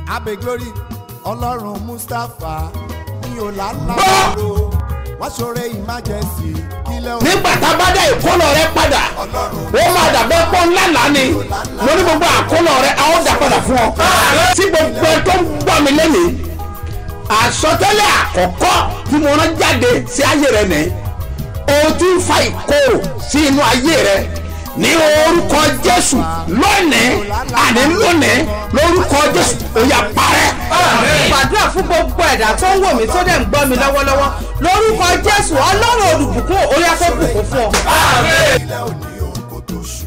abe glory ọlọ́run mustapha ní ọ̀làlàbọ̀rọ̀ wọ́n ṣoore emergency kílẹ̀ òun nígbà tá a bá dá ìkólọ rẹ padà ó máa dàbẹ́ pọ́ ńlá lánì mo ní gbogbo àkólọ rẹ a ó dà padà fún ọ. tí gbogbo ẹ tó ń gbọ́ mi lẹ́nìí àsọtẹ́lẹ̀ àkọ́kọ́ tí mo rán jáde sí ayé rẹ nìyí o ti ń fa ìkorò sí inú ayé rẹ ní orúkọ jésù lónìí àní lónìí lórúkọ jésù ó yá parẹ́. gbàdúrà fún gbogbo ẹ̀dá tó ń wò mí tó dẹ̀ ń gbọ́ mi lọ́wọ́lọ́wọ́ lórúkọ jésù ọlọ́run olùbùkún orí afẹ́bùkún fún ọ. kílẹ̀ òní òun kò tó ṣù.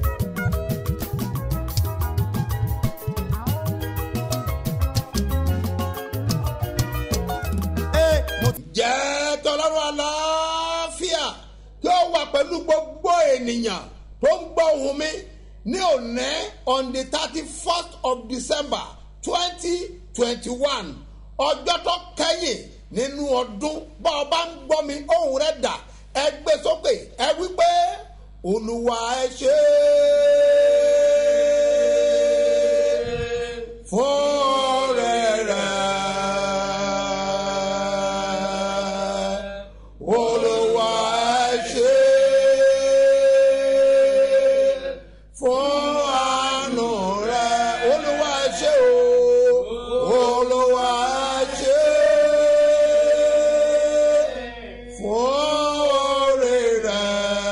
Ee, mo ti jẹ́ tọ́lọ́run àlàáfíà kí ó wà pẹ̀lú gbogbo ènìyàn tó ń gbọ́ ohùn mi ní òní on the thirty first of december twenty twenty one ọjọ́ tó kẹ́yìn nínú ọdún bá ọ bá ń gbọ́ mi ohùn rẹ̀ dà ẹ gbé sókè ẹ wí pé olúwa ẹ ṣe é fún rẹ̀ rẹ̀ olùwà ẹ ṣe fún àánú rẹ olùwà ẹ ṣe o olùwà ẹ ṣe fún oore rẹ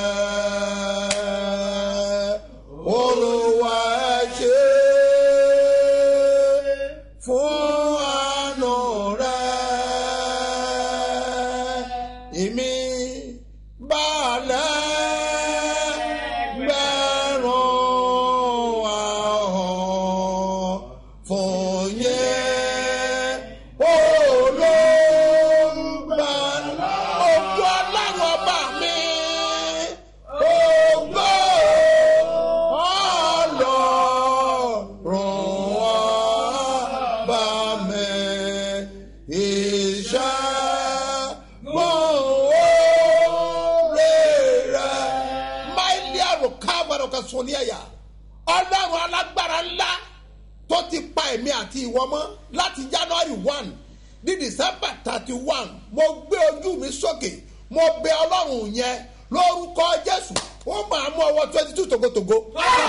olùwà ẹ ṣe fún àánú rẹ èmi balẹ̀ gbẹ̀rún ahọ́n fún yẹn olóńgbàlà ojú ọlọ́run ọba mi ògbó ọlọ́run ọba mi ìṣàgbọ́n máìlì àrò káàbọ̀rọ̀ kan sọ ní ẹ̀yà ọlọ́run alágbára ńlá tó ti pa èmi àti ìwọ mọ́ láti january one ní december thirty one mo gbé ojú mi sókè mo bẹ ọlọ́run yẹn lórúkọ jésù ó máa mú ọwọ́ twenty two togotogo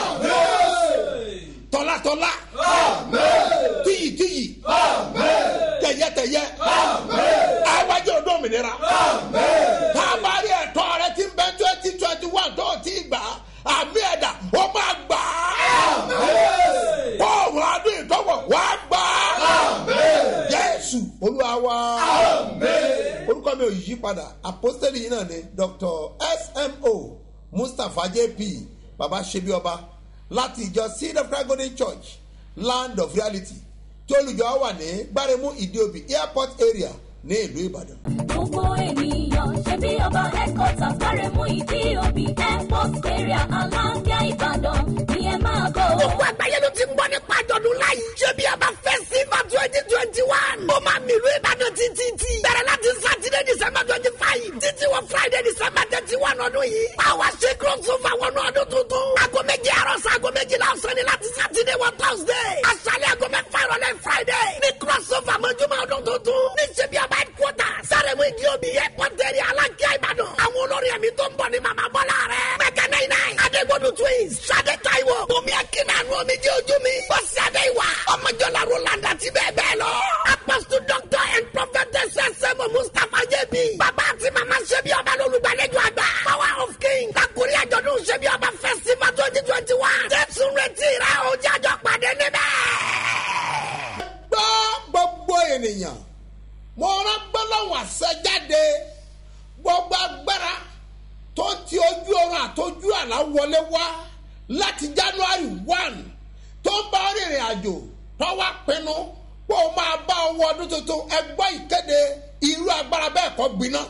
tọ́látọ́lá tíyìtíyì tẹ̀yẹtẹ̀yẹ àwájú ọdún òmìnira tábàárí ẹ̀tọ́ rẹ ti ń bẹ twenty twenty one tó ti gbà àmì ẹ̀dá ó máa gbà á kóòwò adùn ìtọ́wọ̀ wá gbà á jésù olúwa wá orúkọ mi ò yí padà àpọ́sítẹ́lì yìí náà ni dr smo mustapha jp baba ṣebi ọba láti ìjọ seed of christ golden church land of reality tí olùjọ wà ní gbáremú ìdíòbí airport area ní ìlú ìbàdàn. gbogbo ènìyàn ṣe bí ọba headquarters gbáremú ìdí òbí airport area aláǹgá ìbàdàn ni ẹ máa bọ̀. gbogbo àgbáyé ló ti ń gbọ́ nípa àjọ̀dún láyé. ṣé bí a bá fẹ́ sí ma twenty twenty one. ó máa mi ìlú ìbàdàn títí tí. bẹ̀rẹ̀ láti sátidé december twenty five. títí wọ friday december thirty one ọdún yìí. àwa ṣe crossover wọnú ọdún tuntun. aago méje àárọ̀ sí aago méjìlá ọ̀sán ni láti sátidé wọ thursday. aṣálẹ̀ aago mẹ́fà ìrọ̀lẹ́ friday. ní crossover mọ́júmọ́ ọdún tuntun. ní ṣe bí a bá headquarter. sáremu ìdí omi airport area alákíá ìbàdàn. àwọn olórin ẹ̀mí tó ń bọ̀ ní màmá bọ́lá rẹ̀. mẹ́kẹ́ náà náà. adégbodò twins. sade taiwo. bùnmi akínàánú omi jẹ́ ojú mi. bọ́sì adéwà. ọmọjọ́lá roland àti bẹ́ẹ̀ bẹ́ẹ̀ lọ. apostle doctor and prophetess sẹ́mu mustapha jẹ́bi. bàbá àti màmá ṣẹ́bi ọba lólùgbàlejò àgbà. power of king. kakuri àjọ̀dún ṣẹ́bi ọba festival twenty twenty one. jésù retí rẹ̀ o jájọ́ pàdé níbẹ̀. gbọ́ gbogbo ènìyàn mo rán gbọ́lọ́wọ́ àṣẹjáde gbogbo agbára tó ti ojú ọrùn àtọjú àlá wọlé wá láti january one tó ń bá rìnrìn àjò tó wá pinnu pé o máa bá ọwọ́ ọdún tuntun ẹgbọ́ ìkéde irú agbára bẹ́ẹ̀ kọ́ gbiná.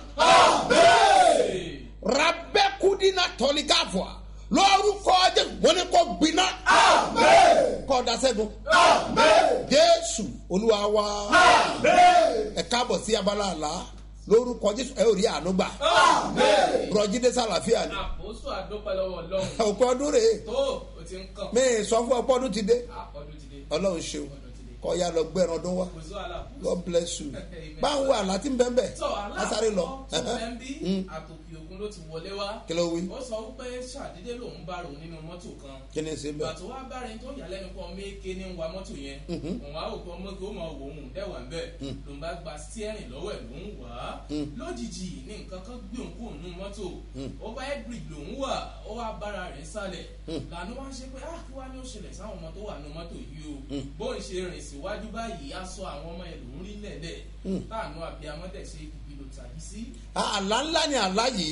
rabẹ́kúdínà tọ́lígàfọ̀ lórúkọ jésù wọn ni kò gbiná. kọ́ dasẹ́gun. jésù olúwa wa. ẹ káàbọ̀ sí abala àlá lórúkọ jésù ẹ ò rí àánú gbà. rọjídé sàlàfíà ni. àpòsù àdópẹ́ lọ́wọ́ ọlọ́run òpin ọdún rèé tó o ti ń kàn mi ì sọ fún ọpọ ọdún ti dé àkọ́dún ti dé ọlọ́run ṣeun ọdún ti dé kọ́ ya lọ gbẹ́ran ọdún wa kò sí wàhálà god bless you báwo wà láti bẹ́ẹ̀ bẹ́ẹ̀ tọ́ lásàrè lọ aláàkọ́ tó fẹ́ ń bí àtòkè òkun ló ti wọlé wá kí ló wí ó sọ wípé ṣàdédé lòun bá rò nínú mọ́tò kan kí ni ṣe ìgbà bẹ́ẹ̀ tó wá bárin tó yà lẹ́nu kan méke ní wa mọ́tò yẹn òun á òkú ọmọ kí ó mọ wò ó dẹ́wà ńbẹ́ lòun bá gba steering lọ́wọ́ ẹ̀ lòun wà á lójijì ní nǹkan kan gbé òun kúrò nínú mọ́tò ó bá ẹ́gbìrì lòun wà ó wá bára rẹ̀ sálẹ̀ lànà wá ṣe pé ah kí wá ní ó ṣẹlẹ̀ sáwọn ọmọ tó wà nínú mọ́tò yìí o bóun ṣe rìn síwájú báyìí á sọ àwọn ọmọ ẹ̀ lòun rí lẹ̀lẹ̀ táànù àbíamọ́tẹ̀ ṣe ìbílò tàbí sí àlá ńlá ni àlá yìí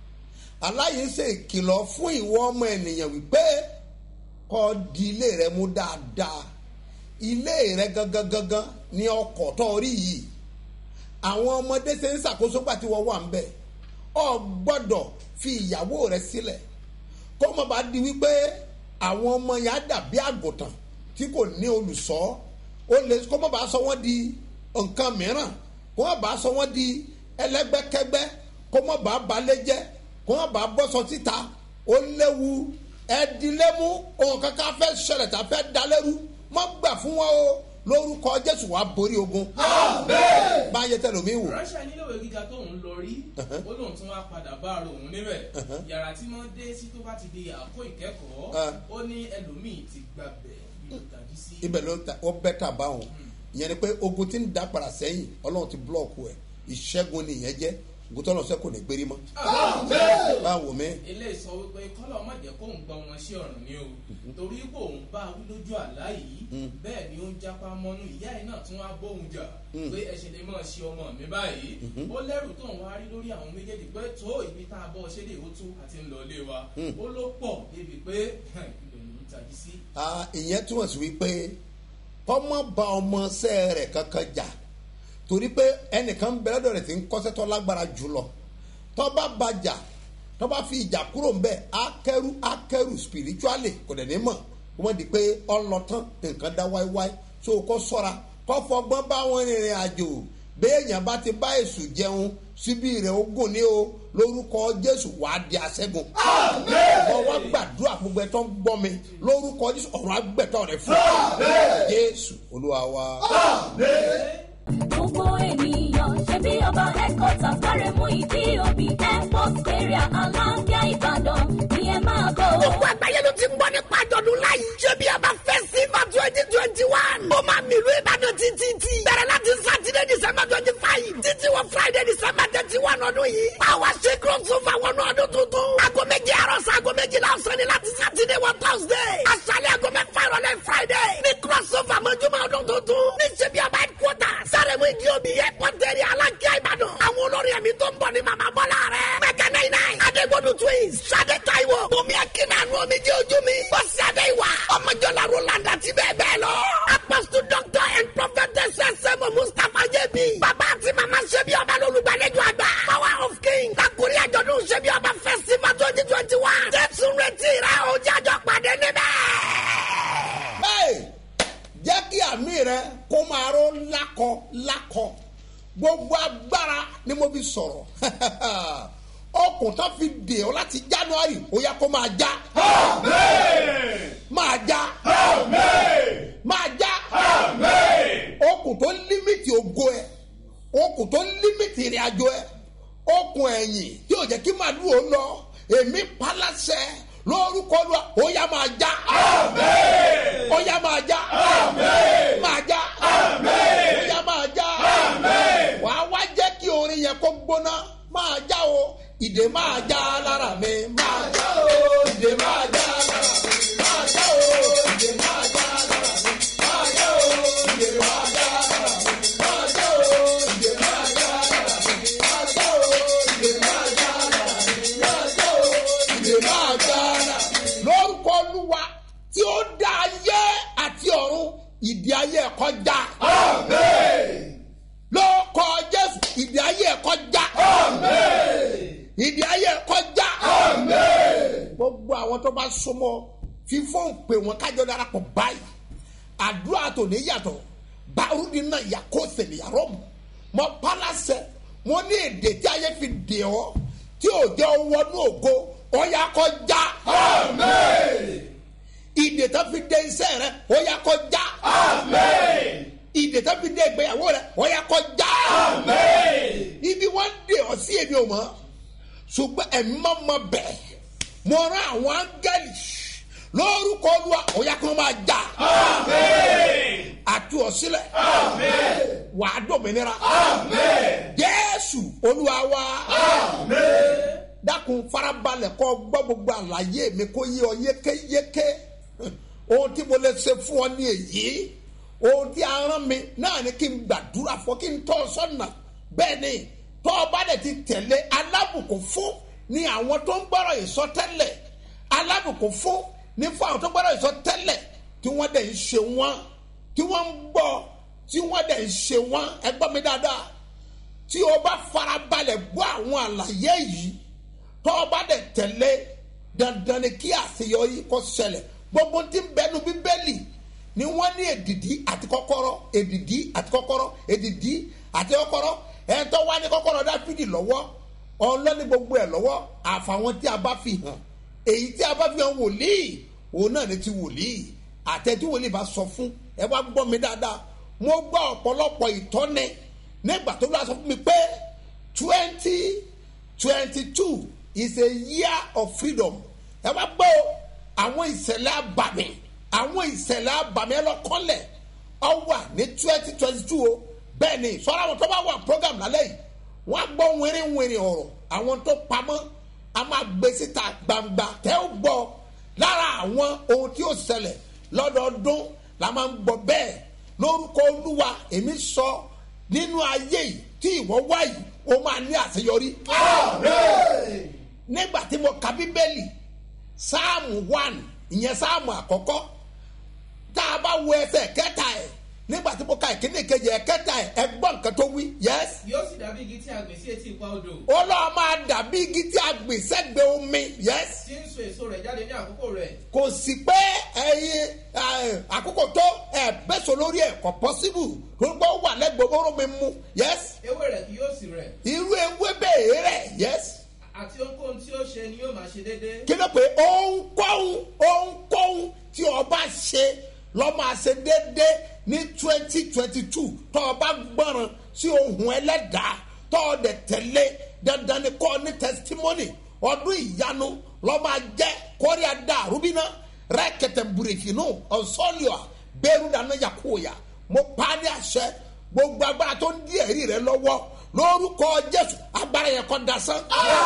àlá yìí ń ṣe ìkìlọ̀ fún ìwọ ọmọ ènìyàn wípé kọ́ di ilé rẹ mú dáadáa ilé rẹ gangan gangan ní ọkọ̀ tó rí yìí àwọn ọmọdé ṣe ń ṣàkóso pàtí wọ́n wà ń bẹ̀ ọ gbọ́dọ̀ fi ìyàwó rẹ sílẹ̀ kó mọ̀ bá di wípé àwọn ọmọ yẹn á dàbí àgùntàn tí kò ní olùṣọ́ ó lè kó mọ̀ bá sọ wọ́n di nǹkan mìíràn kó mọ̀ bá sọ wọ́n di ẹlẹ́gbẹ́kẹ́gbẹ́ kó mọ̀ bá balẹ̀ jẹ́ kó mọ̀ bá bọ́sọ síta ó léwu ẹ̀dínlẹ́mú ohun kankan fẹ́ ṣẹlẹ̀ tá a fẹ́ dalẹ́rú má gbà fún wọn o lórúkọ jésù wàá borí ogun bá yẹ tẹlomi wò ránṣẹ́ níléèwé gíga tóun lọ rí ó lóun tún wá padà bá ara òun níbẹ̀ yàrá tí wọ́n dé sí tó bá ti di àkó ìkẹ́kọ̀ọ́ Ah. ó ní ẹlòmíì ti gbàbẹ̀ bí ó tàbí sí. ibẹ̀ ló ta ó bẹ́ tà báwọn ìyẹn ni pé ogun ti ń da padà sẹ́yìn ọlọ́run ti búlọ̀kù ẹ̀ ìṣẹ́gun ni ìyẹn jẹ́ ogun tó lọ sẹ́ kò ní gbérí mọ́ báwo mi ilé sọ wípé kọ́lọ̀ má jẹ́ kóun gba wọn sí ọ̀ràn ni o torí pé òun bá wí lójú àlá yìí bẹ́ẹ̀ ni ó ń jápá mọ́nú ìyá ẹ̀ náà tún wá bóun jà pé ẹ ṣe lè máa ṣe ọmọ mi báyìí ó lẹ́rù tóun wá rí lórí àwọn méjèèjì pé tó ibi tá a bọ́ ṣé lè ó tú àti ń lọ ilé wa ó ló pọ̀ débi pé ibẹ̀ ló ń tají sí. Ah, ìyẹn túmọ̀ sí wípé kọ́mọ bá ọmọ sẹ́ rẹ̀ kankan jà torí pé ẹnìkan bẹ̀rẹ̀ lọ́dọ̀ rẹ̀ ti ń kọ́sẹ́ tó lágbára jùlọ tọ́ba bàjà tọ́ba fi ìjà kúrò ńbẹ́ akẹ́rù akẹ́rù spiritually kò dẹ̀ ní mọ̀ wọ́n di pé ọlọ́tán nǹkan dá wáíwáí so kó sọ́ra kó fọgbọ́n bá wọn rìnrìn àjò béèyàn bá ti bá èṣù jẹun síbi rẹ̀ ogun ní o lórúkọ jésù wàá di àṣẹ́gun. wọ́n wá gbàdúrà gbogbo ẹ̀ tó ń gbọ́ mi lórúkọ jésù ọ̀run àgbẹ̀tọ̀ rẹ̀ fún jésù olúwa wa. gbogbo ènìyàn ṣe bí ọba headquarters kárẹ̀ mú ìdí òbí airport area aláǹgá ìbàdàn ni ẹ máa bọ̀. gbogbo àgbáyé ló ti ń gbọ́ nípa àjọ̀dún láyé. ṣé bí a bá fẹ́ sí ma twenty twenty one. ó máa mi ìlú ìbàdàn títí tí. bẹ̀rẹ̀ láti sátidé december twenty five. títí wọ friday december thirty one ọdún yìí. àwa ṣe crossover wọnú ọdún tuntun. aago méje àárọ̀ sí aago méjìlá ọ̀sán ni láti sátidé wọ thursday. aṣálẹ̀ aago mẹ́fà ìrọ̀lẹ́ friday. ní crossover mọ́júmọ́ ọdún tuntun. ní ṣe bí a bá headquarter. sáré mu ìdí omi airport area alákíá ìbàdàn. àwọn olórí ẹ̀mí tó ń bọ̀ ní màmá bọ́lá rẹ̀. mẹ́kẹ́ náà náà. adégbodò twins. sade taiwo. bùnmi akínàánú omi jẹ́ ojú mi. bọ́sì adéwà. ọmọjọ́lá roland àti bẹ́ẹ̀ bẹ́ẹ̀ lọ. apostle doctor and prophetess sẹ́mu mustapha jẹ́bi. bàbá àti màmá ṣẹ́bi ọba lólùgbàlejò àgbà. power of king. kakuri àjọ̀dún ṣẹ́bi ọba festival twenty twenty one. jésù retí rẹ̀ o jájọ́ pàdé níbẹ̀. Hey! jẹ́ kí àmì rẹ kó máa ró lákọ lákọ gbogbo agbára ni mo fi sọ̀rọ̀ ọkùn tó fi dè ọ́ láti january ó yẹ kó máa já máa já máa já okùn tó límìtì ògo ẹ okùn tó límìtì ìrìn àjò ẹ okùn ẹ̀yìn tí ò jẹ́ kí màálù ó lọ èmi palasẹ̀ lórúkọ lu ó yá máa já ó yá máa já máa já ó yá máa já wàá wá jẹ́ kí orin yẹn kó gbóná máa já o ìdè máa já lára mi máa já o ìdè máa já lára mi máa já o ìdè máa já lára mi máa já o ìdè máa já lára mi máa já o ìdè máa já lára mi máa já o ìdè máa já lára mi máa já o ìdè máa já lára mi. lórúkọ olúwa tí ó dá ayé àti ọ̀run ìdí ayé ẹ̀kọ́ já. lórúkọ jésù ìdí ayé ẹ̀kọ́ já. ìdí ayé ẹ̀kọ́ já. gbogbo àwọn tó bá súnmọ́ fífọ́n pè wọ́n kájọ darapọ̀ báyìí àdúrà tó ní yàtọ̀ bárúdi náà yà kó sèlè yàrá mu mọ palasẹ mo ní èdè tí ayé fi dè ọ tí ò jẹ́ wọnú ògo ọ̀yà kọjá ìdè tó fi dé iṣẹ́ rẹ ọ̀yà kọjá ìdè tó fi dé ìgbéyàwó rẹ ọ̀yà kọjá ibi wọ́n dé ọ sí èmi ò mọ́ ṣùgbọ́n ẹ̀mí máa ma bẹ̀ mo rán àwọn áńgẹ́lì lórúkọ olúwa ọ̀yà kan máa jà àti ọ̀sílẹ̀ wàá dòmìnira jésù olúwa wa dákun farabalẹ̀ kọ́ gbọ́ gbogbo àlàyé mi kó yé ọ yékéyéké ohun tí mo lè ṣe fún ọ ní èyí ohun tí a rán mi náà ni kí n gbàdúrà fún kí n tọ́ ọ sọ́nà bẹ́ẹ̀ ni tọ́ ọ bá dẹ̀ ti tẹ̀lé alábùkún fún ni àwọn tó ń gbọ́rọ̀ ìsọtẹ́lẹ̀ alábùkún fún ní fún àwọn tó ń gbọ́rọ̀ ìsọtẹ́lẹ̀ tí wọ́n dẹ̀ ń ṣe wọ́n tí wọ́n ń gbọ́ tí wọ́n dẹ̀ ń ṣe wọ́n ẹ gbọ́ mi dáadáa tí o bá farabalẹ̀ gbọ́ àwọn àlàyé yìí tọ́ ọ bá dẹ̀ tẹ̀lé dandan ni kí àṣeyọrí kó ṣẹlẹ̀ gbogbo tí ń bẹnu bíbélì ni wọ́n ní èdìdí àti kọ́kọ́rọ́ èdìdí àti kọ́kọ́rọ́ èdìdí àti kọ́kọ́rọ́ ẹ̀ tó wá ní kọ́kọ́rọ́ dáfídì lọ́wọ́ ọlọ́ni gbogbo ẹ̀ lọ́wọ́ àfàwọn tí a bá fi hàn èyí tí a bá fi hàn wòlíì òun náà ni ti wòlíì àtẹ tí wòlíì bá sọ fún ẹ wá gbọ́ mi dáadáa mo gbọ́ ọ̀pọ̀lọpọ̀ ìtọ́ni nígbà tó lọ́wọ́ sọ fún mi pé twenty twenty two is a year of freedom ẹ wá gbọ́ àwọn ìṣẹ̀lẹ̀ àbàmì àwọn ìṣẹ̀lẹ̀ àbàmì ẹ lọ kọ́lẹ̀ ọ wà ní twenty twenty two o bẹ́ẹ̀ ni sọ́ra àwọn tó bá wà program lálẹ́ yìí wọ́n á gbọ́ wìrìwìrì ọ̀rọ̀ àwọn tó pamọ́ a máa gbé síta gbangba tẹ́ ó gbọ́ lára àwọn ohun tí ó ṣẹlẹ̀ lọ́dọọdún la máa ń gbọ́ bẹ́ẹ̀ lórúkọ olúwa èmi sọ nínú ayé yìí tí ìwọ wá yìí ó máa ní àṣeyọrí. nígbà tí mo ka bíbélì sáàmù one ìyẹn sáàmù àkọ́kọ́ tá a bá wo ẹsẹ̀ kẹta ẹ̀ nígbà tí mo ka ìkíní kejì ẹ̀ kẹta ẹ̀ ẹ gbọ́ nǹkan tó wí yẹ́sì yóò sì dàbí igi tí a gbìn sí etí ipa odò ó lọ́ọ́ máa dàbí igi tí a gbìn sẹ́gbẹ̀ẹ́ omi yes tí ń so èso rẹ̀ jáde ní àkókò rẹ̀ kò sí pé ẹyin ẹ, àkókò tó ẹ bẹ́sọ̀ lórí ẹ̀ kò pọ́síbù gbogbo wà lẹ́gbẹ̀ẹ́ oró mi mu yes ewé rẹ̀ kì yóò sì rẹ̀ irú ewé bẹ́ẹ̀ rẹ̀ yes àti ohunkóhun tí ó ṣe ni yóò máa ṣe déédéé kí ló pé ohunkóhun ohunkóhun tí ọba ṣe lọ́ máa ṣe déédéé ní twenty twenty two tọ́ ọba gbọ́ràn sí ohun ẹlẹ́dàá tọ́ ọ dẹ̀ tẹ̀lé dandan ni kọ́ ní testimony ọdún ìyanu lọ́ máa jẹ́ kọ́rí adá rúbínà rẹ́kẹ̀tẹ̀ burúkínú ọ̀sọ́lìọ̀ bẹ́ẹ̀rù dáná yakoya mo pa á ní àṣẹ gbogbo agbára tó ń di ẹ̀rí rẹ lọ́wọ́ lórúkọ jésù agbára yẹn kọ́ dasán.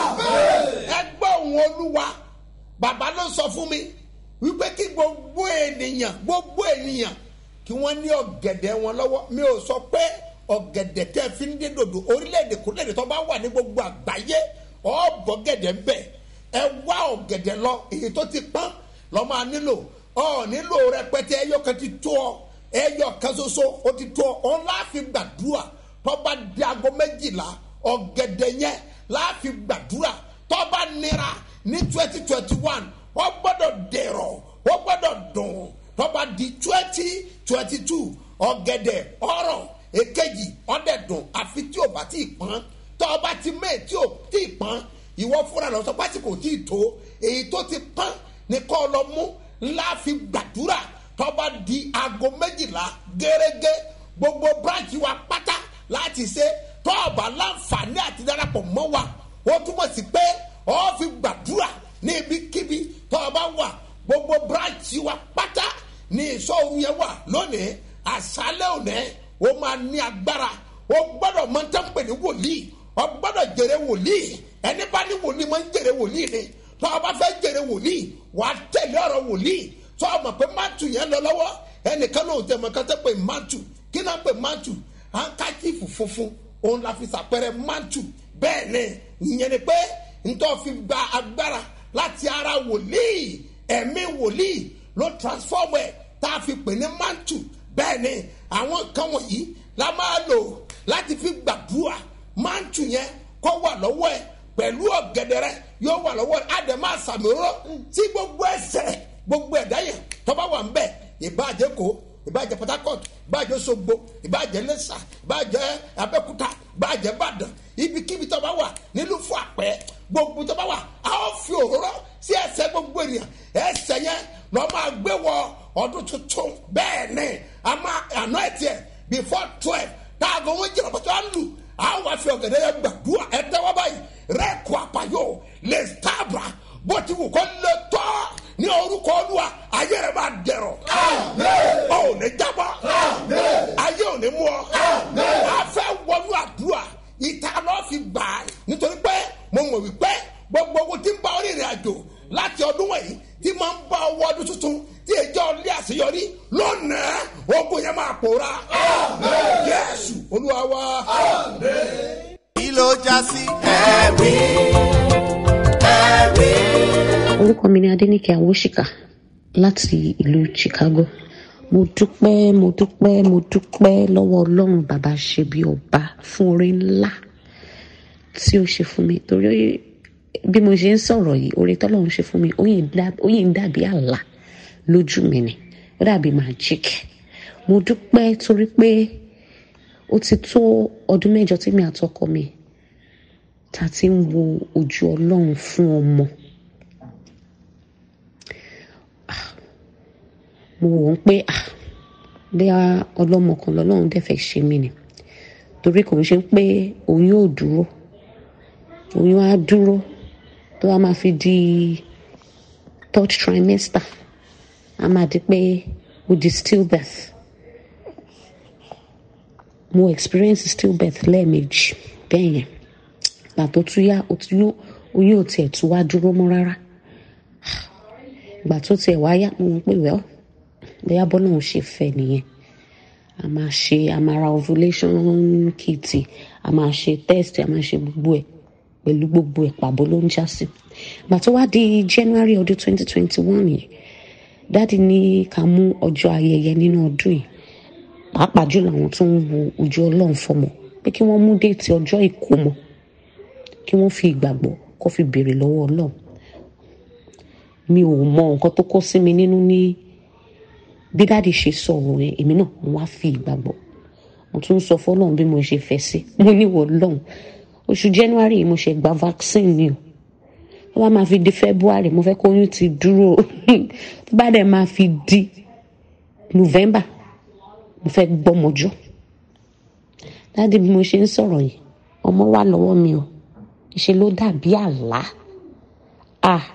ẹgbẹ́ òun olúwa bàbá ló sọ fún mi wípé kí gbogbo ènìyàn gbogbo ènìyàn kí wọ́n ní ọ̀gẹ̀dẹ̀ wọn lọ́wọ́ mi ò sọ pé ọ̀gẹ̀dẹ̀ tẹ́ fi ń dé dòdò orílẹ̀-èdè kúrẹ́dè tó bá wà ní gbogbo àgbáyé ọ̀bọ̀gẹ̀dẹ̀ ń bẹ̀ ẹ wá ọ̀gẹ̀dẹ̀ lọ èyí tó ti pọ́n lọ́ máa nílò ọ nílò rẹpẹtẹ ẹyọ kan ti tó ọ ẹyọ kan ṣoṣo ó ti tó ọ ọ láàfin gbàdúrà tọ́ba di aago méjìlá ọ̀gẹ̀dẹ̀ yẹn láàfin gbàdúrà tọ́ba nira ní twenty twenty one wọ́n gbọ́dọ̀ dẹ̀rọ̀ wọ́n gbọ́dọ̀ dùn tọ́ba di twenty twenty two ọ̀gẹ̀dẹ̀ ọ̀rọ̀ èkejì ọ̀dẹ̀ dùn àfi tí o bá ti pọ́n tọ́ba ti mẹ́ẹ̀ tí o ti pọ́n ìwọ fúnra lọ sọ pásítọ̀ kò tí ì tó èyí tó ti pọ́n ní kọ́ ọ lọ mú ńlá fi gbàdúrà tọ́ba di aago méjìlá gẹ́gẹ́ gbogbo branch wa pátá láti ṣe tọ́ọ̀bà láǹfààní àti darapọ̀ mọ́ wa ó túmọ̀ sí pé ọ́ fi gbàdúrà ní ibikíbi tọ́ọ̀bà wà gbogbo branch wa pátá ní ìṣòro yẹn wà lónìí àṣálẹ̀ òní ó máa ní agbára ó gbọ́dọ̀ mọ tẹ́ ń pè ní wòlíì ó gbọ́dọ̀ jèrè wòlíì ẹni bá ní wòlíì máa ń jèrè wòlíì ni tọ́ọ̀bà fẹ́ jèrè wòlíì wà á tẹ̀lé ọ̀rọ̀ wòlíì tọ́ọ̀mọ̀ pé mátù yẹn lọ lọ́wọ́ ẹnìkan náà ò tẹ̀ mọ́ kátẹ́ pé mátù kí náà pé mátù hankachifu funfun òun la fi sàpẹrẹ mantu bẹ́ẹ̀ ni ìyẹn ni pé ntọ́ fi gba agbára láti ara wòlíì ẹ̀mí wòlíì ló transform ẹ̀ tá a fi pè ní mantu bẹ́ẹ̀ ni àwọn nǹkan wọ̀nyí la máa lò láti fi gbàdúrà mantu yẹn kọ́ wà lọ́wọ́ ẹ̀ pẹ̀lú ọ̀gẹ̀dẹ̀ rẹ yóò wà lọ́wọ́ ẹ̀ àdèmá sàmìrọ́ tí gbogbo ẹsẹ̀ gbogbo ẹ̀dá yẹn tọ́ba wà ń bẹ̀ ìbàjẹ́ kó ìbàjẹ́ port harcourt ìbàjẹ́ sogbo ìbàjẹ́ lẹ́sà ìbàjẹ́ abẹ́kúta ìbàjẹ́ ìbàdàn ibikíbi tó bá wà nílùú fún àpẹ́ gbogbo tó bá wà a ó fi òróró sí ẹsẹ̀ gbogbo ènìyàn ẹsẹ̀ yẹn lọ́ máa gbé wọ ọdún tuntun bẹ́ẹ̀ ni a máa àná ẹ̀ tiẹ̀ bí before twelve táàgọ̀ wọn jìnnà pàtó à ń lù àwọn afi ọ̀gẹ̀dẹ̀ yẹn gbàdúrà ẹ tẹ́wọ́ báyìí rẹ́ẹ̀kù àpàyọ lè tábà bó ti wù kó lè tọ́ ní orúkọ olúwa ayé rẹ máa dẹ̀rọ̀ ọ ò ní jábọ̀ ayé ò ní mú ọ a fẹ́ wọnú àdúrà ìta lọ́ọ́ fi gbà á nítorí pé mo mọ̀ wípé gbogbo owó tí ń bá onírìn àjò láti ọdún wọ̀nyí tí máa ń bá ọwọ́ ọdún tuntun tí èjọ́ ilé àṣeyọrí lónàá ogun yẹn máa pòórá yẹ́sù olúwa wa. kí ló já sí ẹ̀rí ẹ̀rí. orúkọ mi ni adẹnìkẹ awosika láti ìlú chicago mo dúpẹ́ mo dúpẹ́ mo dúpẹ́ lọ́wọ́ ọlọ́run bàbá ṣe bí ọba fún oore ńlá tí ó ṣe fún mi torí bí mo ṣe ń sọ̀rọ̀ yìí oore tọ́lọ́run ṣe fún mi ó yìí ń dá- ó yìí ń dàbí àlá lójú mi ni ó dàbí magic mo dúpẹ́ torí pé ó ti tó ọdún mẹ́jọ tí mi àtọkọ mi ta ti ń wo ojú ọlọ́run fún ọmọ. mo wò ó pé ah bí ọlọ́mọ kan lọ́lọ́run dẹ̀ fẹ́ ṣe mí ni torí kò ń ṣe pé oyún ò dúró oyún á dúró tó wá máa fi di third trimester a máa di pé ó di stillbirth mo experience stillbirth lẹ́ẹ̀mejì bẹ́ẹ̀ yẹn gbà tó tún yá ó tún yó- oyún ò tiẹ̀ tún wá dúró mọ́ rárá gbà tó tiẹ̀ wá yá mo mọ̀ pé wẹ́ọ́ bóyá bọ́lá òun ṣe fẹ́ nìyẹn a máa ṣe a máa ra ovulation kit a máa ṣe test a máa ṣe gbogbo ẹ̀ pẹ̀lú gbogbo ẹ̀ pàbó ló ń já sí gbà tó wá di january ọdún twenty twenty one yìí dáàdi ní ká mú ọjọ́ ayẹyẹ nínú ọdún yìí pàápàá jùlọ àwọn tó ń wo ojú ọlọ́run fọmọ pé kí wọ́n mú déètì ọjọ́ ìkómọ kí wọ́n fi ìgbàgbọ́ kó fi béèrè lọ́wọ́ ọlọ́run mi ò mọ nǹkan tó kó sí mi nínú ní bí dáàdi ṣe sọ̀rọ̀ yẹn èmi náà mo wá fi ìgbàgbọ́ mo tún sọ fọlọ́run bí mo ṣe fẹ́ sí mo níwọ̀ lọ́hùn oṣù january yìí mo ṣe gba vaccine ni o tó bá máa fi di february mo fẹ́ kó oyún ti dúró tó bá dẹ̀ máa fi di november mo fẹ́ gbọ́mọjọ́ dáàdi bí mo ṣe ń sọ̀rọ̀ yìí ọmọ wà lọ́wọ́ mi o ìṣe ló dàbí àlá ah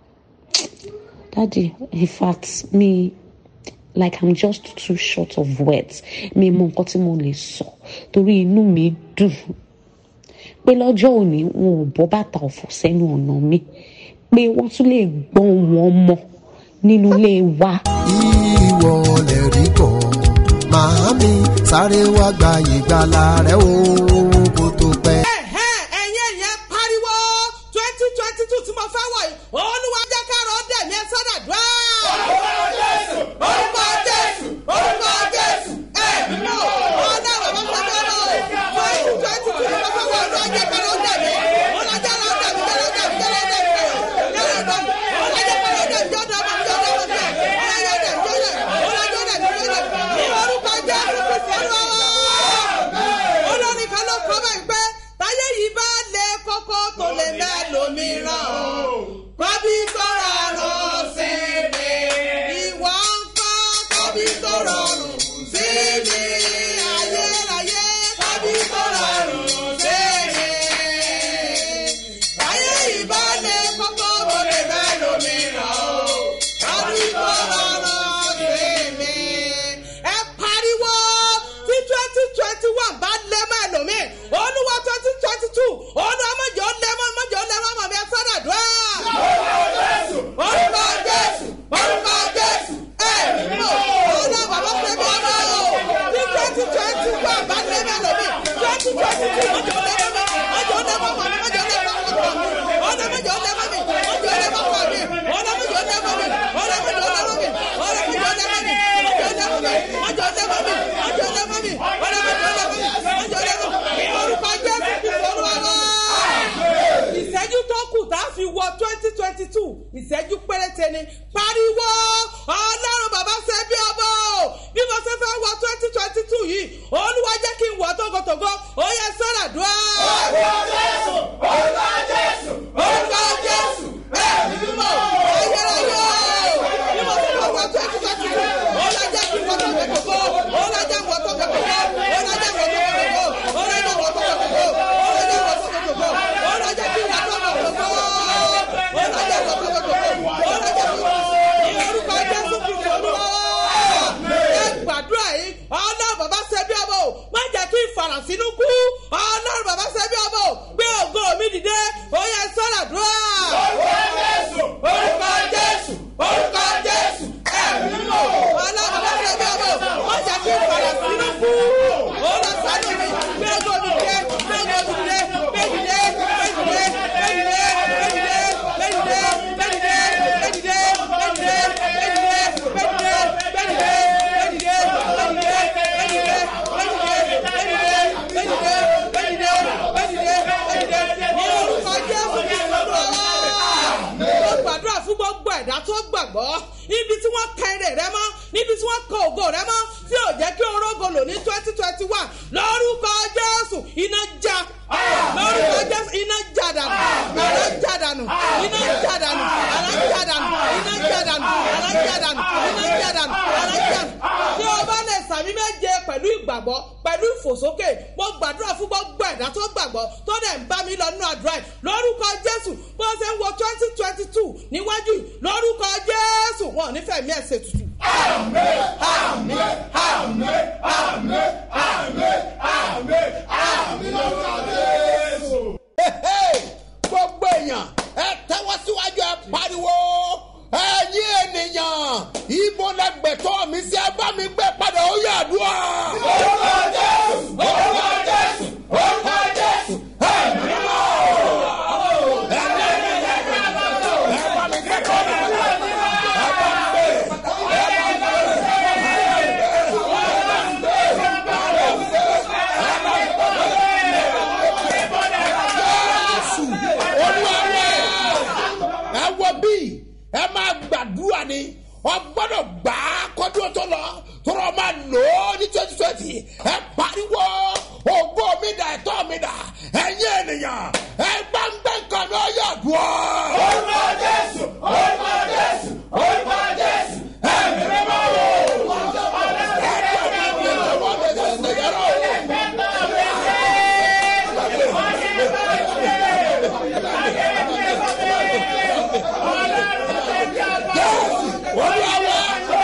dáàdi in fact mi like i'm just too short of words mi mọ nǹkan tí mo lè sọ torí inú mi dùn pé lọ́jọ́ òní wọn ò bọ́ bàtà ọ̀fọ̀ sẹ́nu ọ̀nà mi pé wọ́n tún lè gbọ́n wọn mọ́ nínú ilé wa. ìwọ lè rí kọ́ màámi sáré wá gba ìgbàlà rẹ o kó tó pẹ́. ẹ̀hẹ́n ẹ̀yin ẹ̀yẹn pariwo twenty twenty two tí mo fẹ́ wọ̀ yìí olúwa jẹ́ káàrọ̀ dẹ̀mí ẹ sọ́dàdúrà. orúkọ jésù orúkọ jésù orúkọ jésù ẹ̀mí mọ́ ọ̀nà bàbá sọ́dọ̀ twenty twenty two tí mo fẹ́ wọ̀ olúwa jẹ́ káàrọ̀ dẹ̀mí olúwa jẹ́ káàrọ̀ dẹ̀mí jẹ́rọ̀ dẹ̀mí jẹ́rọ̀ dẹ̀mí jẹ́rọ̀ dẹ̀mí olúwa jẹ́ káàrọ̀ dẹ̀mí jọ́dọ̀ ọmọ jọ́dọ̀ ọmọ jẹ́ olúwa jẹ́ dẹ̀mí jọ́dọ̀ olúwa jẹ́ dẹ̀mí jọ́dọ̀ ní orúkọ jésù kristu olúwa wá olórin kan ló kọ́ báyìí pé táyé yìí bá lé kókó tó lè mẹ́lòmíràn kọ́bí tó rọrùn sí mi ìwọ ń kọ́ kọ́bí tó rọrùn sí mi ayérayé kọ́bí tó rọrùn sí mi táyé yìí bá lé kókó tó lè mẹ́lòmíràn kọ́bí tó rọrùn sí mi ẹ pariwo tí twenty twenty one bá lé mọ́ ẹlòmíì olúwa twenty twenty two olúwa mọ̀jọ́ lẹ́mọ́ mọ̀jọ́ lẹ́mọ́ mọ̀ mi ẹ sọ́dọ̀ dùn. orúkọ jésù orúkọ jésù ẹ mímọ ọlọ́ bàbá pẹ̀lú ọmọ o tí twenty twenty one bá lé mọ́ ẹlòmíì twenty twenty two mọ̀jọ́ lẹ́mọ́ mi mọ̀jọ́ lẹ́mọ́ mọ̀ mi mọ̀jọ́ lẹ́mọ́ mọ̀ mi ọlọ́ mọ̀jọ́ lẹ́mọ́ mi mọ̀jọ́ lẹ́mọ́ mọ̀ mi ọlọ́ mọ̀jọ́ lẹ́mọ́ mi ọlọ́ mọ̀jọ́ lẹ́mọ́ mi ọlọ́ mọ̀jọ́ lẹ́mọ́ mi mọ̀jọ́ lẹ́mọ́ mi mọ̀jọ́ lẹ́mọ́ mi mọ̀jọ́ lẹ́mọ́ mi ọlọ́ mọ̀jọ́ lẹ́mọ́ mi mọ̀jọ́ lẹ́mọ́ mi ní orúkọ jésù kristu olúwa ìṣẹ́jú tó kù tá a fi wọ twenty twenty two ìṣẹ́jú péréte ni pariwo ọlọ́run bàbá ṣe bí ọmọ o bí mo ṣe fẹ́ wọ twenty twenty two yìí olúwa jẹ́ kí n wọ tógótógó ó yẹ sọ́ra dùá. orúkọ jésù orúkọ jésù orúkọ jésù ẹ̀mí mímọ́ ayérayé o bí mo ṣe fẹ́ wọ twenty twenty two olúwa jẹ́ kí n wọ tógótógó olúwa jẹ́ kí n wọ tógótógó kan èrè rẹ mọ́ níbi tí wọ́n kan ògo rẹ mọ́ tí ò jẹ́ kí orógo lò ní twenty twenty one lórúkọ jésù iná já lórúkọ jésù iná já dànù àrá já dànù iná já dànù àrá já dànù iná já dànù àrá já dànù iná já dànù àrá já dànù tí o bá lè sàmì méje pẹ̀lú ìgbàgbọ́ pẹ̀lú ìfòsókè mo gbàdúrà fún gbogbo ẹ̀dá tó gbàgbọ́ tó dẹ̀ ń bá mi lọ nínú àdúrà yìí lórúkọ jésù bó ṣe ń wo twenty twenty two níwájú yìí lórúkọ jésù wọn ò ní fẹ̀mí ẹ̀ ṣe tutù. gbogbo èèyàn ẹ tẹ́wọ́ síwájú ẹ pariwo ẹ̀yin ènìyàn ibo lẹgbẹ̀tọ́ mi sí ẹ bá mi gbé padà ó yà dùn à. orúkọ jésù orúkọ jésù orúkọ jésù ẹ̀mí mọ́. ẹ bá mi gbé padà ẹ bá mi gbé. jésù olúwa ẹ wọ bí ẹ máa gbàdúrà ni wọn gbọdọ gbà á kọdún tó lọ tọrọ máa lò ó ní twenty twenty ẹ pariwo ògbó mi dà ẹtọ mi dà ẹyin ènìyàn ẹ gbàngbẹ nǹkan mi ó yà dùn ọ. orúkọ jésù orúkọ jésù orúkọ jésù ẹ mímí mọ́ o. ẹ gbàgbé mi lọ́wọ́ mi lọ́sẹ̀ yẹrọ o. olúwa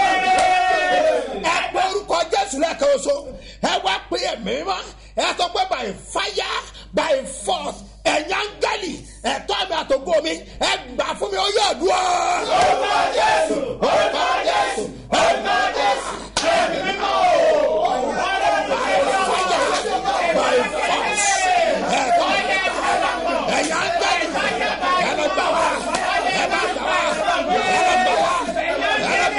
ẹ pé orúkọ jésù lẹ́ẹ̀kan oṣù ẹ wá pé ẹ̀mí mọ́ ẹ sọ pé by fire by force ẹ̀yà ń gẹ́lì ẹ̀tọ́ mi àtògbò mi ẹ gbà fún mi ó yẹ àdúrà. orúkọ jésù orúkọ jésù orúkọ jésù ẹ̀mí mímọ́ o. by fire by force ẹ̀tọ́ mi ẹ̀yà ń gẹ́lì ẹ̀ lọ gbà wá ẹ̀ bá gbà wá ẹ̀ lọ gbà wá.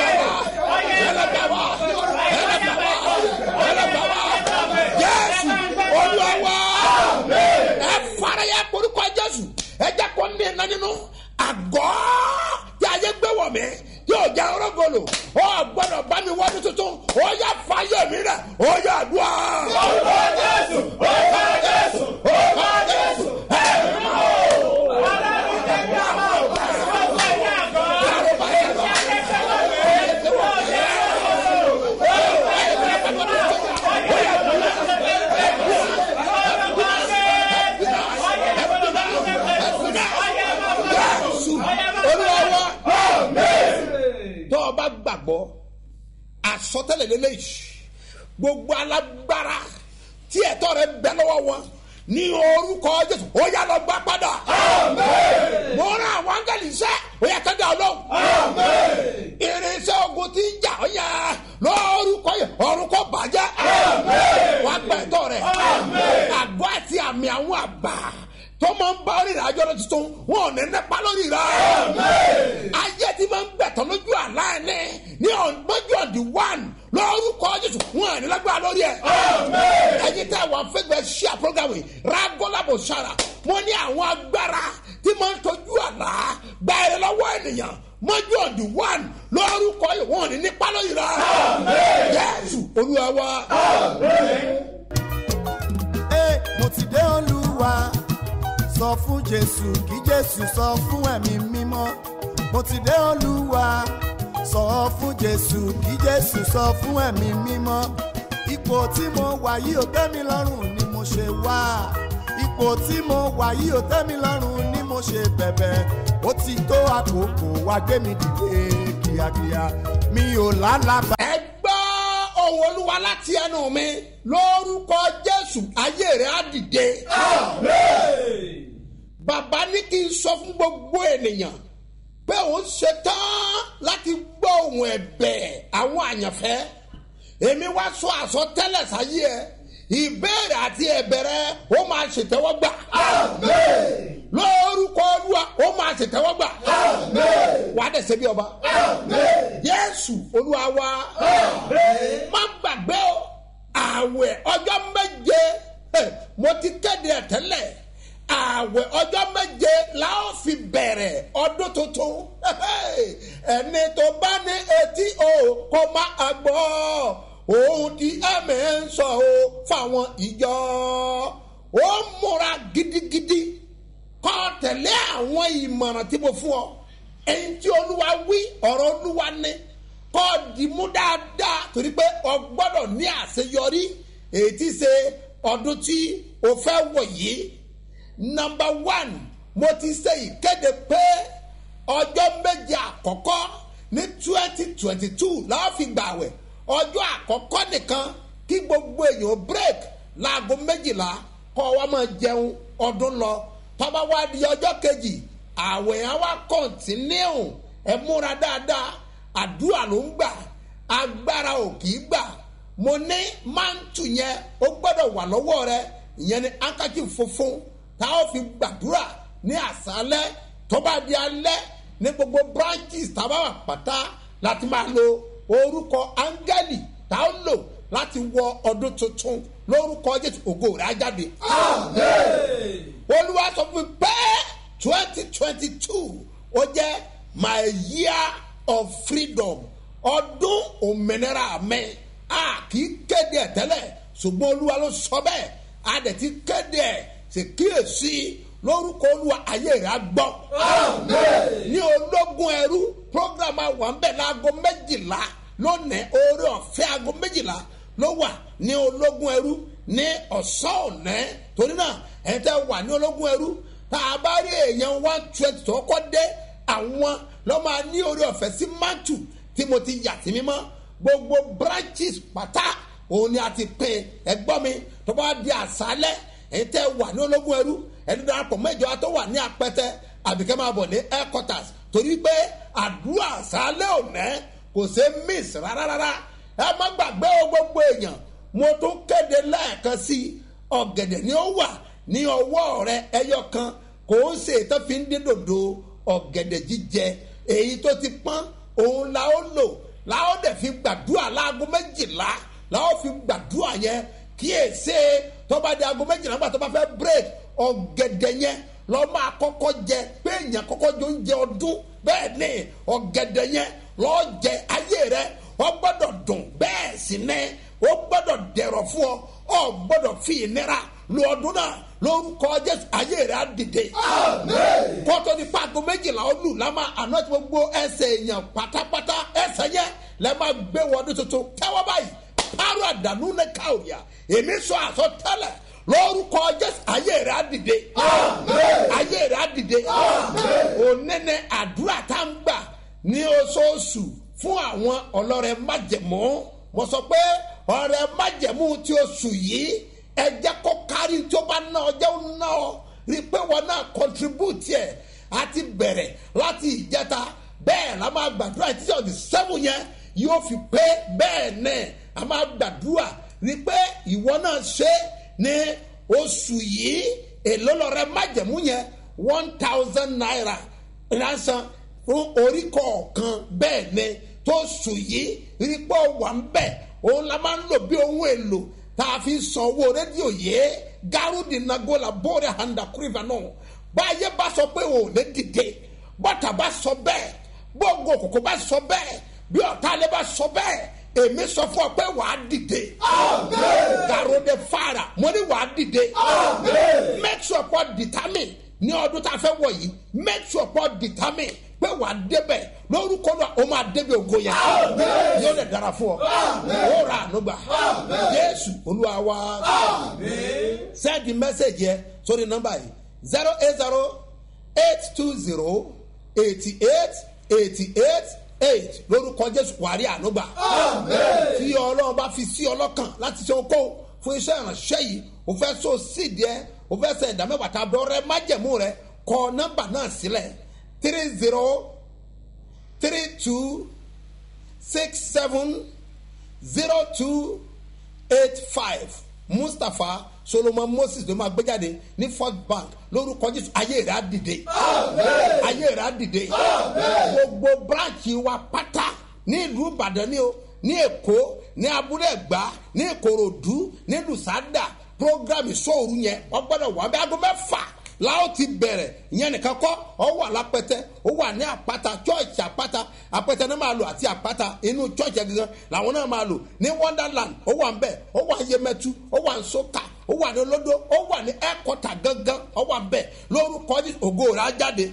jésù olúwa ẹ fara ya korúkọ jésù ẹ jẹ kó ní iná nínú àgọ́ tí a yẹ gbé wọ̀ mí yóò jẹ ọrọ́gọlò ọ gbọ́dọ̀ bá mi wọ́dún tuntun ó yà fàyè mi rẹ̀ ó yà dùn. orúkọ jésù orúkọ jésù orúkọ jésù ẹ jésù olúwa tó o bá gbàgbọ́ àsọtẹ́lẹ̀ lélẹ́yìí gbogbo alágbára tí ẹ̀tọ́ rẹ bẹ lọ́wọ́ wọn ní orúkọ jésù ó yà lọ gbà padà. mo rán àwọn áńgẹ́lì iṣẹ́ ó yà tẹ́lẹ̀ ọlọ́run. irinṣẹ́ ogun ti ń jà ó yà lórúkọ yẹ ọ̀run kò bàjẹ́. wàá gba ẹ̀tọ́ rẹ̀. àgọ́ àti àmì àwọn àgbà tó máa ń bá rìnrìn àjọ lọ tuntun wọn ò ní nípa lórí rẹ. ayé ti máa ń gbẹ̀tọ̀ lójú àlá ẹ̀ ní ní lójú ọ̀dì one lórúkọ jésù wọn ò ní lágbára lórí ẹ̀. ẹyin tẹ àwọn fẹgbẹ ṣíà programme ragolabo sara mo ní àwọn agbára tí máa ń tọ́jú àlá gba ẹ̀ lọ́wọ́ ènìyàn mọ́jú ọ̀dì one lórúkọ yìí wọn ò ní nípa lórí rẹ. jésù olúwa wa. Ẹ, mo ti dé olúwa sọ fún jésù kí jésù sọ fún ẹ̀mí mímọ́ mo ti dé olúwa sọ fún jésù kí jésù sọ fún ẹ̀mí mímọ́ ipò tí mo wà yìí ò tẹ́ mi lọ́rùn ni mo ṣe wá ipò tí mo wà yìí ò tẹ́ mi lọ́rùn ni mo ṣe bẹ̀bẹ̀ ó ti tó àkókò wá gbé mi dìde kíákíá mi ò lálàbà. ẹ gbọ́ ohun olúwa láti ẹnu mi lórúkọ jésù ayé rẹ̀ á dìde. bàbá ní kí n sọ fún gbogbo ènìyàn pé òun ṣetán láti gbọ́ ohun ẹ̀bẹ̀ àwọn àyànfẹ́ èmi wá sọ àsọtẹ́lẹ̀ sáyé ẹ ìbéèrè àti ẹ̀bẹ̀rẹ̀ ó máa ṣètẹ́wọ́gbà. lórúkọ olúwa ó máa ṣètẹ́wọ́gbà. wàá dẹ̀ ṣe bí ọba. yéésù olúwa wa má gbàgbé o ààwẹ̀ ọjọ́ méje eh, mo ti kéde ẹ̀ tẹ́lẹ̀ ààwẹ̀ ọjọ́ méje la ó fi bẹ̀rẹ̀ ọdún tuntun ẹni tó bá ní etí o kó má a gbọ́ ohun tí ẹ̀mí ń sọ o fáwọn ìjọ ó múra gidigidi kọ́ tẹ̀lé àwọn ìmọ̀ràn tí mo fún ọ èyí tí olúwa wí ọ̀rọ̀ olúwa ní kọ́ dìmú dáadáa torí pé ọ gbọ́dọ̀ ní àṣeyọrí èyí tí ṣe ọdún tí o fẹ́ wọ̀ yìí nọmba one mo ti ṣe ìkéde pé ọjọ́ méje àkọ́kọ́ ní twenty twenty two làwọn fi gbàwẹ̀ ọjọ́ àkọ́kọ́ nìkan kí gbogbo èèyàn break láago méjìlá kọ́ wa máa jẹun ọdún lọ tọ́ba wá di ọjọ́ kejì àwẹ̀ yẹn wá kọ́ntínú ẹ múra dáadáa àdúrà ló ń gbà agbára ò kì í gbà mo ní mántù yẹn ó gbọ́dọ̀ wà lọ́wọ́ rẹ ìyẹn ni ankaki funfun tá a fi gbàdúrà ní àṣálẹ́ tó bá di alẹ́ ní gbogbo branches tá a bá wà pátá láti máa lo orúkọ áńgẹ́lì tá a lò láti wọ ọdún tuntun lórúkọ jésù ògo rẹ̀ á jáde. olúwa sọ fún mi pé twenty twenty two ó jẹ́ my year of freedom ọdún òmìnira mi a kì í kéde ẹ̀ tẹ́lẹ̀ ṣùgbọ́n olúwa ló sọ bẹ́ẹ̀ a dẹ̀ ti kéde ẹ̀ ṣe kíyèsí lórúkọ olúwa ayé rẹ̀ á gbọ́. ní ológun ẹrú program àwọn ń bẹ̀ láago méjìlá lónìí oore ọ̀fẹ́ aago méjìlá ló wà ní ológun ẹrú ní ọ̀sán ọ̀nẹ́ torí náà ẹ̀ tẹ́ wà ní ológun ẹrú tá a bá rí èèyàn one twenty tó kọ́ dé àwọn lọ́ máa ní oore ọ̀fẹ́ sí mantu tí mo ti yà sí mímọ́ gbogbo branches pátá òun ni a ti pín ẹgbọ́n mi tó bá di àṣálẹ́ èyí tẹ́ wà ní ológun ẹrú ẹni darapọ̀ mẹ́jọ tó wà ní apẹ́tẹ́ àbíkẹ́ máa bọ̀ ní headquarters torí pé àdúrà àṣálẹ́ òní kò ṣe miss rárá rárá ẹ má gbàgbé o gbogbo èèyàn mo tún kéde lẹ́ẹ̀kan sí i ọ̀gẹ̀dẹ̀ ni ó wà ní ọwọ́ rẹ ẹyọ kan kò ń ṣe ètò fi ń dín dòdò ọ̀gẹ̀dẹ̀ jíjẹ èyí tó ti pọ́n òun la ó lò la ó dẹ̀ fi gbàdúrà láago méjìlá la ó fi gbàdúrà yẹn kí èsè tó bá di aago méjìlá nígbà tó bá fẹ́ break ọ̀gẹ̀dẹ̀ yẹn lọ́ máa kọ́kọ́ jẹ pé èèyàn kọ́kọ́ jọ ń jẹ ọdún bẹ́ẹ̀ ni ọ̀gẹ̀dẹ̀ yẹn lọ́ọ́ jẹ ayé rẹ ọ gbọ́dọ̀ dùn bẹ́ẹ̀ sì ní ó gbọ́dọ̀ dẹ̀rọ̀ fún ọ ọ gbọ́dọ̀ fi ìnira lu ọdún náà lórúkọ jésù ayé rẹ á dìde. kótó ní pàgọ́ méjìlá ó lù lámà àná tí gbogbo ẹsẹ̀ èèyàn pátápátá ẹsẹ̀ yẹn lẹ́ máa gbé wọdún tuntun tẹ́wọ́ báyìí pàrọ̀ àdánù ní káwìà èmi sọ àsọtẹ́lẹ̀ lórúkọ jésù ayé rẹ á dìde. ayé rẹ á dìde. ònẹ́nẹ́ àdúrà tá ń gbà ní oṣooṣù fún àwọn ọlọ́rẹ̀ májẹ̀mú mo sọ pé ọ̀rẹ́ májẹ̀mú tí oṣù yìí ẹ jẹ́ kó kárí tí ó bá ná ọ jẹ́ ó ná ọ rí i pé wọn náà contribute ẹ̀ àti bẹ̀rẹ̀ láti ìjẹta bẹ́ẹ̀ la máa gbàdúrà títí ọ̀dì sẹ́wọ̀n yẹn yóò fi pé bẹ́ẹ̀ náà a máa gbàdúrà rí i pé ìwọ náà ṣe ní oṣù yìí èló lọ́rẹ́ májẹ̀mú yẹn one thousand naira ránṣan fún orí kọ̀ọ̀kan bẹ́ẹ̀ ni tó sùn yìí rí pé ó wà ń bẹ̀ òun la máa ń lò bí ohun èlò tá a fi san owó rédíò yìí gárúdì nagola bóore handa kúrìfà náà báyé bá sọ pé òun lè dìde bọ́tà bá sọ bẹ́ẹ̀ gbogbo òkòkò bá sọ bẹ́ẹ̀ bí ọ̀tá alẹ́ bá sọ bẹ́ẹ̀ èmi sọ fún ọ pé wàá dìde. gàrúdì fara mo ní wàá dìde. make sure pọ̀ determine ní ọdún tá a fẹ́ wọ̀ yìí make sure pọ̀ determine pé wà á débẹ̀ lórúkọ náà ó máa débi ògo yẹn yóò lè dára fún ọ ó ra ànúgbà jésù olúwa wa send the message yẹ sórí nọmba yìí zero eight zero eight two zero eighty eight eighty eight eight lórúkọ jésù wàrí ànúgbà tí ọlọ́run bá fi sí ọlọ́kàn láti ṣe okó fún iṣẹ́ ìránṣẹ́ yìí o fẹ́ so sídìí ẹ o fẹ́ sẹ ìdámẹ́wàá tàbí ọrẹ májẹ̀mú rẹ kọ nọmba náà sílẹ̀ three zero three two six seven zero two eight five mustapha solomon moses ló máa gbé jáde ní first bank lórúkọ jésù ayé rẹ á dìde ayé rẹ á dìde gbogbo branch wa pátá ní ìlú ìbàdàn ni o ní èkó ní abúlé ẹgbà ní ìkòròdú ní lùsádà program ìṣòro yẹn wọn gbọdọ wà bí aago mẹfà láò ti bẹ̀rẹ̀ ìyẹn nìkan kọ́ ọ wà lápẹtẹ ó wà ní àpáta church àpáta àpẹtẹ náà máa lò àti àpáta inú church yẹn gangan làwọn náà máa lò ní wonderland ó wà ń bẹ̀ ó wà ń yemẹtu ó wà ń soka ó wà ní olódó ó wà ní ẹ̀kọ́tà gangan ó wà ń bẹ̀ lórúkọ Jésù, ògo rẹ̀ á jáde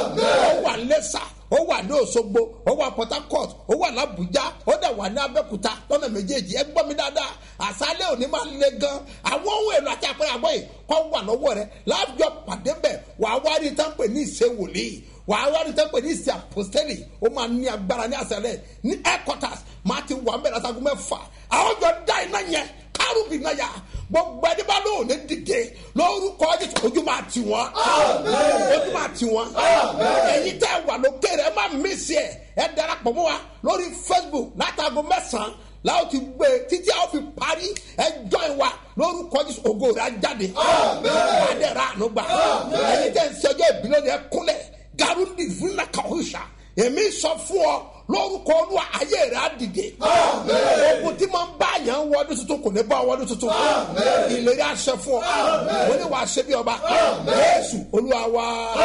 ó wà ń lẹ́sà ó wà ní òṣogbo ó wà port harcourt ó wà làbújá ó dẹ̀ wà ní abẹ́òkúta lọ́nà méjèèjì ẹ gbọ́ mi dáadáa àṣálẹ̀ òní máa le gan àwọn ohun èlò àti àpẹẹrẹ àbọ̀ yìí kọ́ wà lọ́wọ́ rẹ láàjọ pàdé bẹ̀ wàá wá rí tán pè ní ìṣe wòlíì wàá wá rí tán pè ní ìṣe àpòstẹ́lì ó máa ní agbára ní àṣálẹ̀ ní headquarters máa ti wà mẹ́rin àtàgùn mẹ́fà àwọn jọ dá iná yẹn kárùbì náà yà gbogbo ẹni bá lóun ní dìde lórúkọ Jésù ojú máa tì wọ́n ojú máa tì wọ́n ẹ̀yin tẹ́ wà lókèrè ẹ má mísì ẹ̀ ẹ darapọ̀ mọ́ wa lórí Facebook látago mẹ́sàn-án láwọn ti gbé títí àwọn fi parí ẹ join wa lórúkọ Jésù ògo rẹ̀ á jáde adẹ́rẹ́ ànúgbà ẹ̀yin tẹ́ ń ṣẹjọ́ ìbílẹ̀ ni ẹ kúnlẹ̀ garundi fúnna kàwéṣà èmi sọ fún ọ lórúkọ olúwa ayé rẹ á dìde ogun tí máa ń bá yàn wọdún tuntun kò ní bá wọdún tuntun ìlérí àṣẹ fún ọ mo ní wàá ṣe bí ọba Jésù olúwa wa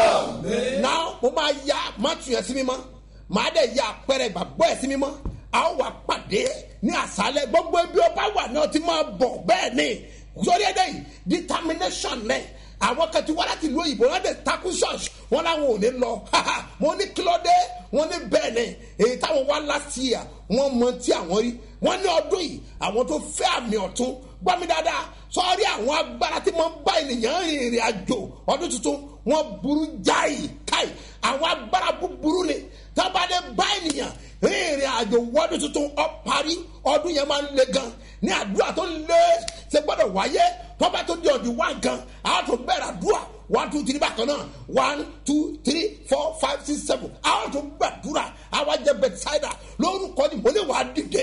náà mo máa ya mátù yẹn sí mímọ́ màá dẹ̀ ya àpẹẹrẹ ìgbàgbọ́ ẹ̀ sí mímọ́ a ó wà pàdé ní àṣálẹ́ gbogbo ibi ọba wà náà ti máa bọ̀ bẹ́ẹ̀ ni sórí ẹ̀dẹ̀ yìí determination náà àwọn kan ti wá láti ìlú òyìnbó wọn dẹ takú ṣọọṣì wọn làwọn ò ní lọ mo ní kílódé wọn ní bẹ́ẹ̀ ni èyí táwọn wá last year wọn mọ tí àwọn rí wọn ní ọdún yìí àwọn tó fẹ́ àmì ọ̀tún gbọ́ mi dáadáa sọ́ọ́rí àwọn agbára tí wọ́n bá ènìyàn rìn ìrìn àjò ọdún tuntun wọ́n burú jáì káì àwọn agbára búburú ni tábàdé bá ènìyàn rìn ìrìn àjò wọ́dún tuntun ọ parí ọdún yẹn máa ń le gan ní àdúrà tó lé ṣe gbọ́dọ̀ wáyé tọ́ba tó di ọ̀dì wá gan àwọn tó bẹ̀rẹ̀ àdúrà one two three bákan náà one two three four five six seven àwọn tó gbàdúrà àwọn jẹ bẹtsáìdà lórúkọ ni mo lè wà á dìde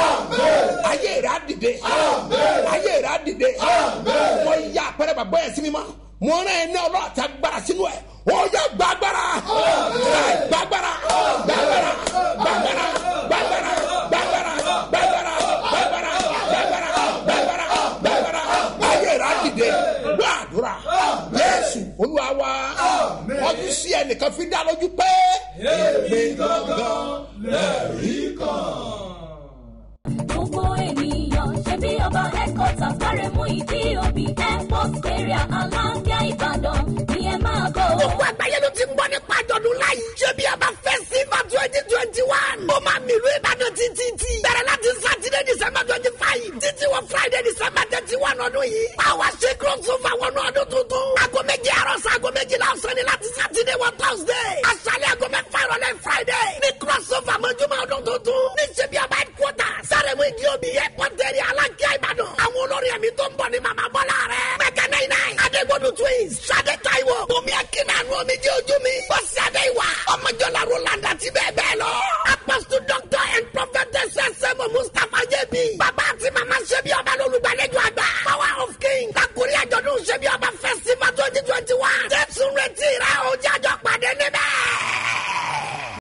ayé rẹ á dìde ayé rẹ á dìde mo yà àpẹẹrẹ bàbá yẹn sí mi ma mo rán ẹ ní ọlọ́run àti agbára sínú ẹ wọ́n yẹ gbàgbára gbàgbára gbàgbára gbàgbára gbàgbára gbàgbára gbàgbára gbàgbára gbàgbára gbàgbára gbàgbára ayé rẹ á dìde gbàdúrà Jésù Olúwa wa ọdún sí ẹnìkan fi dá lójú pé èmi gangan lẹ́rìí kan gbogbo ènìyàn ṣe bí ọba headquarters gbáremú ìdí òbí airport area aláǹbíà ìbàdàn ni ẹ máa bọ̀. gbogbo àgbáyé ló ti ń gbọ́ nípa àjọ̀dún láyé. ṣé bí a bá fẹ́ sí ma twenty twenty one. ó máa mìlú ìbàdàn títí tí. bẹ̀rẹ̀ láti sátidé december twenty five. títí wọ friday december thirty one ọdún yìí. àwa ṣe crossover wọnú ọdún tuntun. aago méje àárọ̀ sí aago méjìlá ọ̀sán ni láti sátidé wọ thursday. aṣálẹ̀ aago mẹ́fà ìrọ̀lẹ́ friday. ní crossover mọ́júmọ́ ọdún tuntun. ní ṣe bí a bá headquarters. sáré-mú ìdí omi airport area alákíá ìbàdàn. àwọn olórin ẹ̀mí tó ń bọ̀ ní màmá bọ́lá rẹ̀. mẹ́kẹ́ náírà nine. adégbodò twins. sade taiwo. bùnmi akínàánú omi jẹ́ ojú mi. bọ́sì adéwà. ọmọjọ́lá roland àti bẹ́ẹ̀ bẹ́ẹ̀ lọ. apostle doctor and prophetess sẹ́mu mustapha jẹ́bi. bàbá àti màmá ṣẹ́bi ọba lólùgbàlejò àgbà. power of king. lakuri àjọ̀dún ṣẹ́bi ọba festival twenty twenty one. jésù retí rẹ̀ o